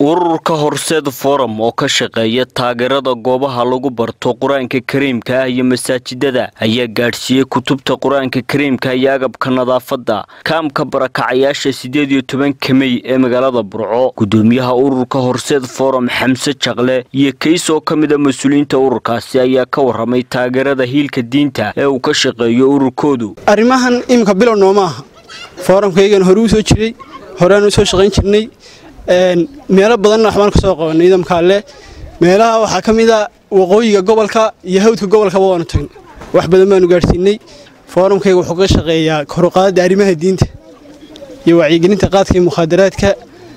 ururka horseed forum oo ka shaqeeya taageerada goobaha lagu barto qur-aanka kariimka ah iyo masaajidada ayaa gaadhsiiyey kutubta qur-aanka kariimka iyo agabka nadaafadda kaamka barakacayaasha sideed iyo tobanka mey ee magaalada burco gudoomiyaha ururka horseed forum xamse jaqle iyo kays oo ka mid a mas-uuliyiinta ururkaasi ayaa ka waramay taageerada hiilka diinta ee uu ka shaqeeyo ururkoodu arrimahan iminka bilow nooma aha foorumkaygan hore u soo jiray horeaan u soo shaqayn jirnay meelo badanna waxbaan ka soo qabanay nidaamka alle meelaha waxaa ka mid a waqooyiga gobolka iyo hawdka gobolkaba waanu tagnay wax badan baanu gaadhsiinay foorumkayga wuxuu ka shaqeeyaa koruqaadada arrimaha diinta iyo wacyigelinta qaadka iyo mukhaadaraadka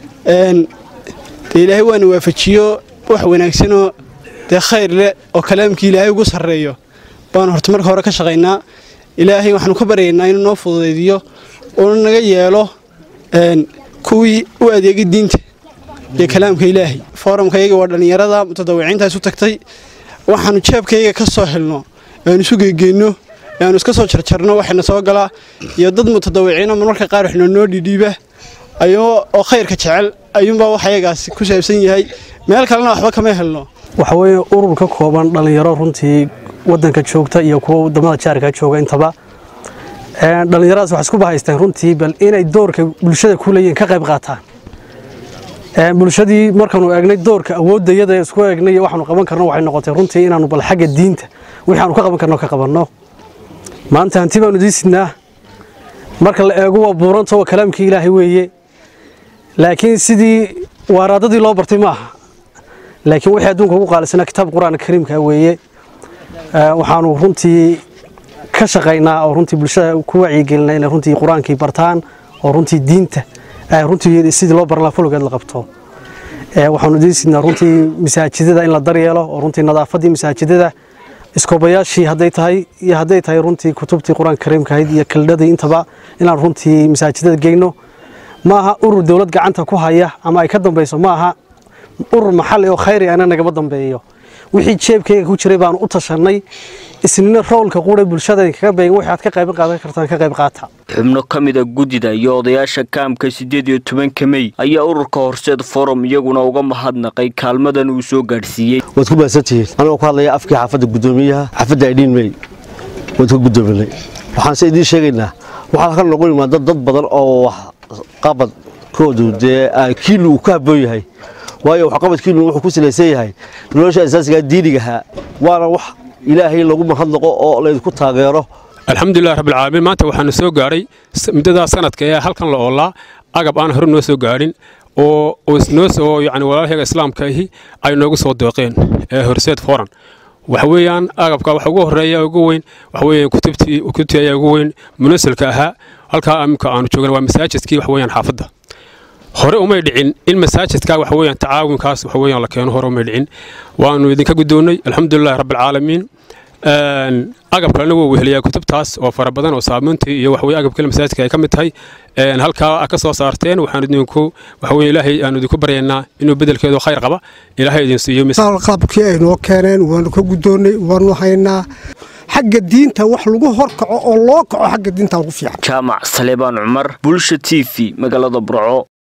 dee ilaahay waana waafajiyo wax wanaagsanoo dee khayr leh oo kalaamkii ilaahay ugu sarreeyo baanu horta marka hore ka shaqaynaa ilaahay waxaanu ka baryaynaa inuu noo fududaydiyo uuna naga yeelo kuwii u adeegay diinta iyo kalaamka ilaahay foorumkayga waa dhallinyarada mutadawiciintaas u tagtay waxaanu jeebkayga ka soo helno aanu isu geegeenno aanu iska soo jarjarno waxayna soo galaa iyo dad mutadawiciino marmarka qaar waxna noo dhidhiiba oo khayrka jecel ayuunbaa wax ayagaasi ku saabsan yahay meel kalena waxba kama helno waxa weeye urur ka kooban dhallinyaro runtii waddanka joogta iyo kuwa wadamada jaarka jooga intaba dhallinyaradaas waxay isku bahaysteen runtii bal inay doorka bulshada ku leeyihiin ka qayb qaataan bulshadii markaanu eegnay doorka awooddayada isku eegnay iyo waxaanu qaban karno waxay noqotay runtii inaanu bal xagga diinta wixii aanu ka qaban karno ka qabanno maanta hanti baanu diisidnaa marka la eego waa buuranta waa kalaamkii ilaahay weeye laakiin sidii waaraadadii loo bartay ma aha laakiin wixii adduunka ugu qaalisanaa kitaab qur-aanka kariimka weeye waxaanu runtii ka shaqaynaa oo runtii bulshada ku wacyigelinaa inay runtii qur-aankii bartaan oo runtii diinta runtii sidii loo baran laha fologeed la qabto waxaanu diisidnaa runtii masaajidada in la daryeelo oo runtii nadaafaddii masaajidada iskoobayaashii hadday tahay iyo hadday tahay runtii kutubtii qur-aanka kariimka ahayd iyo kaldhadii intaba inaan runtii masaajidada geyno ma aha urur dowlad gacanta ku haya ama ay ka dambayso ma aha urur maxalli oo khayri ana nagama dambeeyo wixii jeebkayga ku jiray baanu u tashanay isnina roolka quura bulshada kaga beegan wixii aad ka qayb qaadan kartaan ka qayb qaata xubno ka mid a guddida iyo odayaasha kaamka siddeed iyo tobanka mey ayaa ururka horseed forum iyaguna uga mahadnaqay kaalmadan uu soo gaadhsiiyey waad ku mahadsantihiin anigoo ku hadlaya afkii xaafadda guddoomiyaha xaafadda aydhiin mey waad ka guddoominay waxaan se idiin sheegaynaa waxaa ka noqon imaada dad badan oo wax qabadkoodu dee kiilu uu ka habboon yahay waayo waxqabadkiinu wuxuu ku salaysan yahay nolosha asaasigaa diinigahaa waana wax ilaahay lagu mahadnaqo oo laydinku taageero alxamdulilah rabbilcaalamiin maanta waxaanu soo gaadhay muddadaa sanadka ee halkan la oolaa agab aan hore noo soo gaadhin oo noo yani walaalahayga islaamka ahi ay noogu soo dooqeen ee horseed foran waxa weeyaan agabka waxa ugu horeeya ugu weyn waxa weeyaan kutubtii kutubtii ayaa ugu weyn munasilka ahaa halkaa imika aanu joogna waa masaajidkii waxa weeyaan xaafadda hore umay dhicin in masaajidka waxa weeyaan tacaawinkaas waxa weeyaan la keeno hore umay dhicin waanu idinka guddoonnay alxamdulillahi rabbilcaalamiin agab kalena wuu weheliyaa kutubtaas oo fara badan oo saabuuntii iyo waxweye agabkale masaajidka ay ka mid tahay halkaa ka soo saarteen waxaan idinku waxaweye ilaahay aanu idinku baryaynaa inuu bedelkeedu khayr qaba ilaahay idin siiyo qalabkii ay noo keeneen waanu ka guddoonnay waanu haynaa xagga diinta wax lagu horkaco oo loo kaco xagga diinta ugu fiican jaamac saleebaan cumar bulsha t v magaalada burco